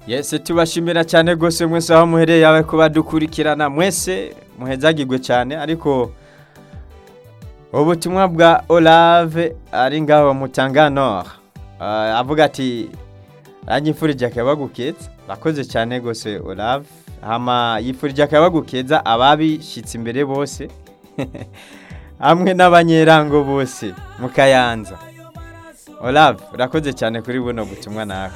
yese tubashimira cyane rwose mwese aho muhereye yawe kuba dukurikirana mwese muhezagirwe cyane ariko ubutumwa bwa orave ari ngaho mutanganora avuga ati yifurije akabagukeza bakoze cyane rwose orave yifurije akabagukeza ababishyitse imbere bose hamwe n'abanyerango bose mukayanza orave urakoze cyane kuri buno butumwa nawe